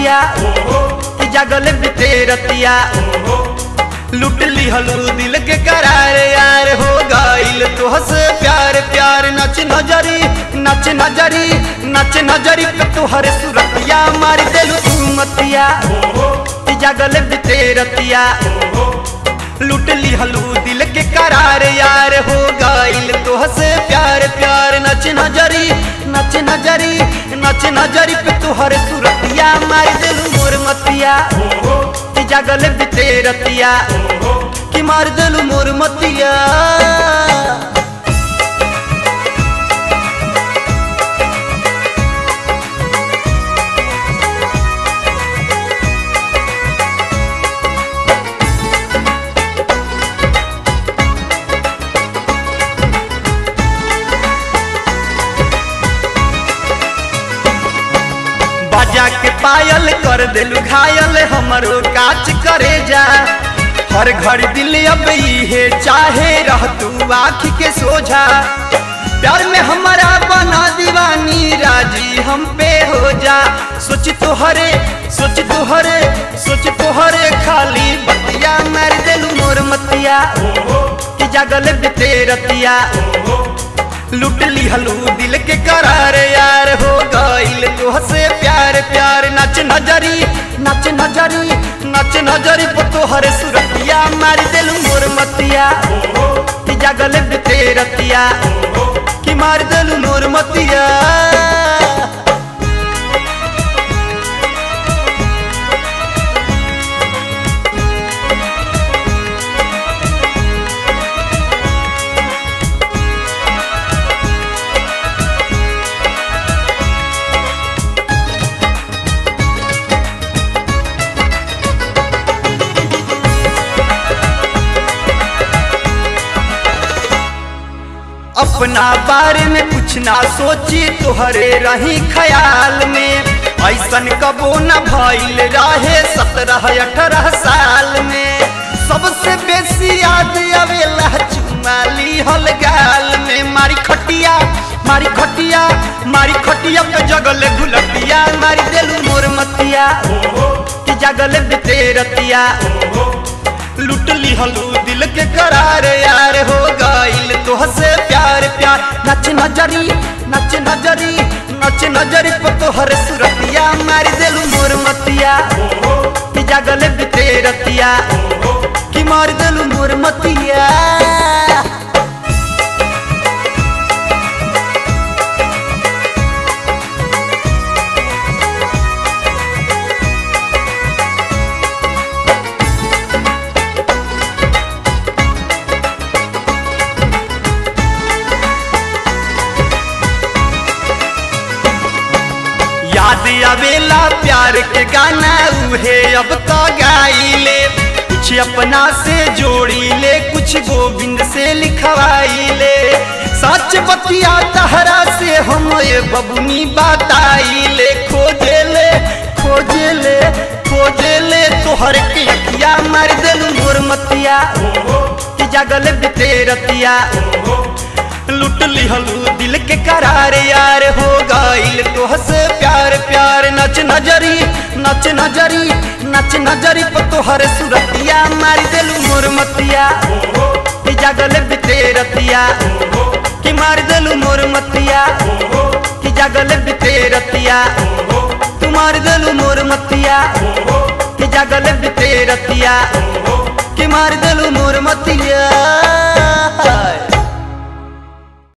मतिया कि जागल बिते रतिया लुट लिहलू दिल के करार यार हो गईल तोहस प्यार प्यार नच नजरी नच नजरी नच नजरी पे तोहरे सुरतिया मार देलू तू मतिया कि जागल बिते रतिया लुट लिहलू दिल के करार यार हो गईल तोहस प्यार प्यार नच नजरी नच नजरी नच नजरी पे तोहरे सुरतिया मार देलू मोर मतिया कि जागल बिते रतिया कि मार देलू मोर मतिया बाजा के पायल कर दिलू घायल हमरो काच करे जा हर घर दिल अब है चाहे रह तू आँख के सोझा प्यार में हमारा बना दीवानी राजी हम पे हो जा सोच तोहरे सोच तोहरे सोच तोहरे खाली बतिया मार दिलू मोर मतिया कि जागल बिते रतिया लुट लिहलू दिल के करार यार हो गईल तोहसे प्यार प्यार नच नजरी नच नजरी नच नजरी पर तोहरे सुरतिया मार दिलू मोर मतिया कि जागल बिते रतिया कि मार दिलू मोर मतिया अपना बारे में कुछ ना सोची तोहरे रही ख्याल में ऐसन कबो न भइल रहे सत्रह अठारह साल में सबसे बेसी याद आवेला चुमाली हल गाल में मारी खटिया मारी खटिया मारी खटिया पे जगल गुलटिया मारी देलू मोर मतिया कि जगल बिते रतिया लुट लिहलू दिल के करार यार हो गईल तोहसे प्यार प्यार नच नजरी नच नजरी नच नजरी पर तोहर सुरतिया मार देलू मोर मतिया कि जागल बिते रतिया कि मार देलू मोर मतिया याद आवेला प्यार के गाना उहे अब तो गाइले कुछ अपना से जोड़ी ले कुछ गोविंद से लिखवाई ले सच बतिया तहरा से हम ये बबुनी बताई ले खोजे ले खोजे ले खोजे ले तोहर के अखिया मार देलू मोर मतिया कि जागल बिते रतिया लुट लिहलू दिल के करार यार हो गईल तोहसे प्यार प्यार नच नजरी नच नजरी नच नजरी पर तोहर सुरतिया मार देलू मोर मतिया कि जागल बिते रतिया कि मार देलू मोर मतिया कि जागल बिते रतिया तू मार देलू मोर मतिया कि जागल बिते रतिया कि मार देलू